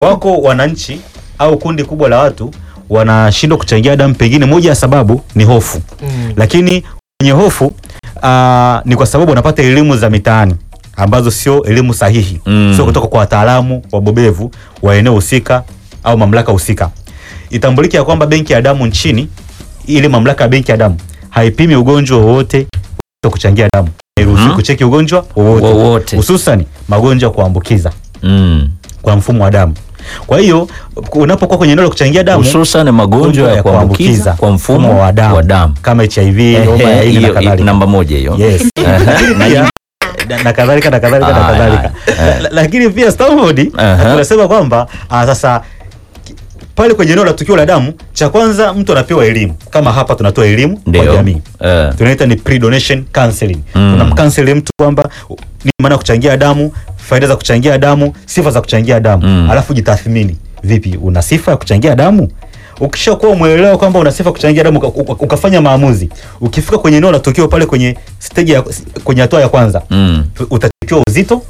wako wananchi au kundi kubwa la watu wanashindwa kuchangia damu, pengine moja ya sababu ni hofu Mm. lakini kwenye hofu aa, ni kwa sababu wanapata elimu za mitaani ambazo sio elimu sahihi Mm. sio kutoka kwa wataalamu wabobevu wa eneo husika au mamlaka husika. Itambulike ya kwamba benki ya damu nchini, ile mamlaka ya benki ya damu haipimi ugonjwa wowote wa kuchangia damu, hairuhusiwi Mhm. kucheki ugonjwa wowote Wowote. hususan magonjwa ya kuambukiza Mm. kwa mfumo wa damu. Kwa hiyo unapokuwa kwenye eneo la kuchangia damu hususan magonjwa ya kuambukiza kwa mfumo wa damu, wa damu. kama HIV, homa ya Ehe, ini na hiyo- kadhalika. namba moja hiyo Yes. Lakini pia na- na kadhalika na kadhalika na Aya, kadhalika. aya. La- Lakini pia Stanford Aha. tunasema kwamba ah, sasa ki- pale kwenye eneo la tukio la damu, cha kwanza mtu anapewa elimu, kama hapa tunatoa elimu kwa Ndio. jamii Eh. tunaita ni pre-donation counseling. Mm. Unamkanseli mtu kwamba ni maana ya kuchangia damu, faida za kuchangia damu, sifa za kuchangia damu, Mm. alafu jitathmini, vipi, una sifa ya kuchangia damu? Ukishakuwa umeelewa kwamba una sifa ya kuchangia damu, uka- uka- ukafanya maamuzi, ukifika kwenye eneo la tukio pale kwenye stage ya, kwenye hatua ya kwanza Mm. utachikiwa uzito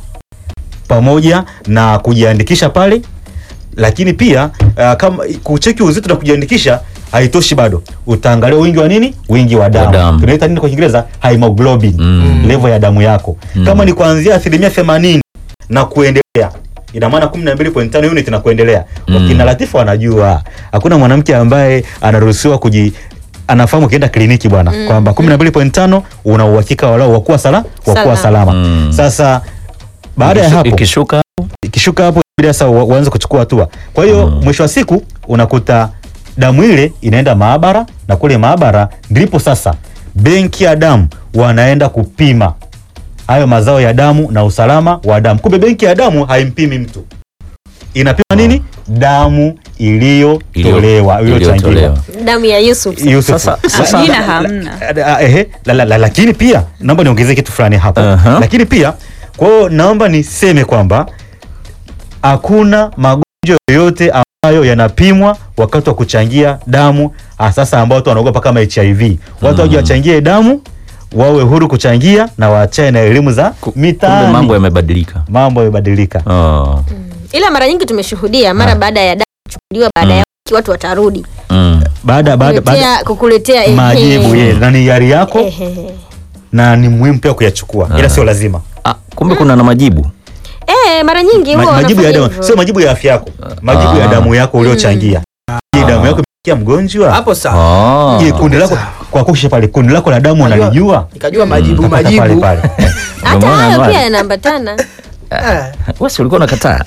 pamoja na kujiandikisha pale, lakini pia uh, kama kucheki uzito na kujiandikisha haitoshi bado, utaangalia wingi wa nini, wingi wa damu, damu. tunaita nini kwa Kiingereza, hemoglobin Mm. level ya damu yako Mm. kama ni kuanzia asilimia themanini na kuendelea ina maana 12.5 unit na kuendelea. Mm. Wakina Latifa wanajua hakuna mwanamke ambaye anaruhusiwa kuji anafahamu ukienda kliniki bwana kwamba 12.5 una uhakika walau wakuwa sala wakuwa Salama. salama. Mm. Sasa baada ya Ikishu- hapo ikishuka ikishuka hapo bila sasa wa- uanze kuchukua hatua. Kwa hiyo Mm. mwisho wa siku unakuta damu ile inaenda maabara, na kule maabara ndipo sasa benki ya damu wanaenda kupima hayo mazao ya damu na usalama wa damu. Kumbe benki ya damu haimpimi mtu, inapima nini? Damu iliyotolewa iliyochangiwa. iliyotolewa. damu ya Yusuf Yusuf. Sasa- La- sasa- Jina hamna. Ah, ehe, la, la, la, lakini pia naomba niongezee kitu fulani hapo Aha. lakini pia kwa hiyo naomba niseme kwamba hakuna magonjwa yoyote ambayo yanapimwa wakati wa kuchangia damu ah, sasa ambao watu wanaogopa kama HIV watu waje wachangie damu wawe huru kuchangia na waachane na elimu za Kumbe mitaani mambo yamebadilika. mambo yamebadilika Oh. ila mara nyingi tumeshuhudia mara baada ya damu kuchukuliwa baada ya wiki watu watarudi Mm. baada baada baada kukuletea kukuletea ehe. majibu ye na ni yari yako Ehe. na ni muhimu pia kuyachukua ila sio lazima Ah, kumbe kuna na majibu. Eh, mara nyingi Ma, huwa majibu ya wanafanya damu hivyo. sio majibu ya afya yako majibu ya Ah. damu yako uliochangia je damu yako imefikia mgonjwa hapo sawa Ah. je kundi lako kwa kushe pale kundi lako la damu Najua- unalijua nikajua majibu Mpaka pale majibu pale hata Ndio maana hayo wale- pia yanaambatana Eh, Wewe si ulikuwa unakataa?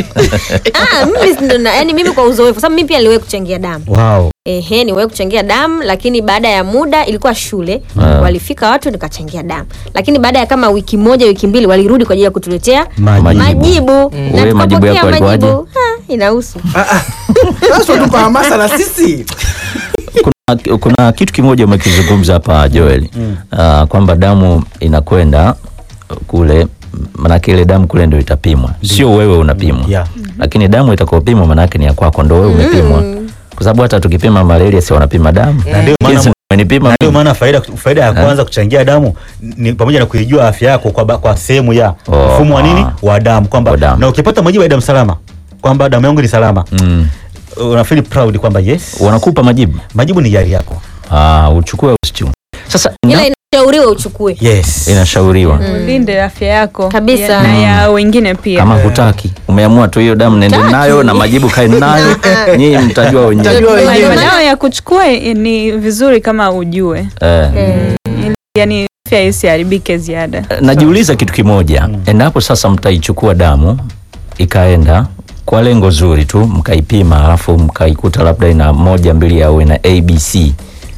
ah, mimi si ndo na- yani mimi kwa uzoefu sababu mimi pia niliwahi kuchangia damu wow Ehe, niwahi kuchangia damu lakini baada ya muda ilikuwa shule Ah. walifika watu nikachangia damu lakini baada ya kama wiki moja wiki mbili walirudi kwa ajili ya kutuletea Majibu. majibu Wewe na majibu yako tukapokea yalikuwaje? majibu Ha, inahusu sasa tupa hamasa na sisi kuna, kuna kitu kimoja umekizungumza hapa Joel Ah, kwamba damu inakwenda kule manake ile damu kule ndio itapimwa sio wewe unapimwa Yeah. lakini damu itakayopimwa manake ni ya kwako ndo wewe umepimwa kwa sababu hata tukipima malaria si wanapima damu Na ndio maana- Jinsi umenipima na ndio mimi. maana faida faida ya kwanza kuchangia damu ni pamoja na kuijua afya yako kwa, ba- kwa sehemu ya Oh, mfumo wa nini ah. wa damu kwamba Wa damu. na ukipata majibu ya damu salama kwamba damu yangu ni salama mm. una feel proud kwamba yes wanakupa majibu majibu ni yari yako ah, uchukue usichukue sasa ila na, inashauriwa uchukue yes inashauriwa ulinde afya yako Kabisa. ya- na ya wengine pia kama hutaki umeamua tu hiyo damu nende Hutaki. nayo na majibu kae nayo nyinyi mtajua wenyewe Mtajua Ndio wenyewe. maana- dawa ya kuchukua ni vizuri kama ujue eh. Ili- yani afya isiharibike ziada najiuliza kitu kimoja endapo sasa mtaichukua damu ikaenda kwa lengo zuri tu mkaipima alafu mkaikuta labda ina moja mbili au ina abc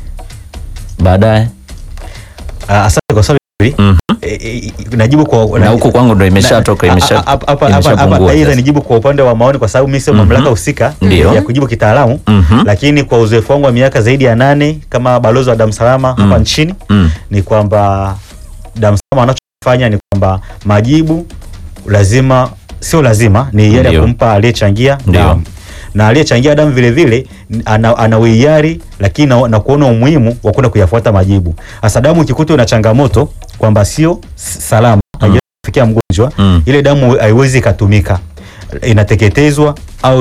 baadaye Ah, asante kwa swali hili Mhm. Eh, eh, najibu kwa na huku kwangu ndo imeshatoka Na- imesha- hapa- hapa- hapa- hapa- imeshapungua aidha sasa. nijibu kwa upande wa maoni kwa sababu mimi sio Mhm. mamlaka husika Ndio. ya kujibu kitaalamu Mhm. lakini kwa uzoefu wangu wa miaka zaidi ya nane kama balozi wa damu salama hapa Mm. nchini Mm. ni kwamba damu salama wanachofanya ni kwamba majibu lazima sio lazima ni yale ya Ndio. kumpa aliyechangia Ndio. damu na aliyechangia damu vile vile ana, ana uhiari lakini na, na kuona umuhimu wa kwenda kuyafuata majibu. Hasa damu ikikuta una changamoto kwamba sio s- salama haijafikia mgonjwa Mm. ile damu haiwezi ikatumika. inateketezwa au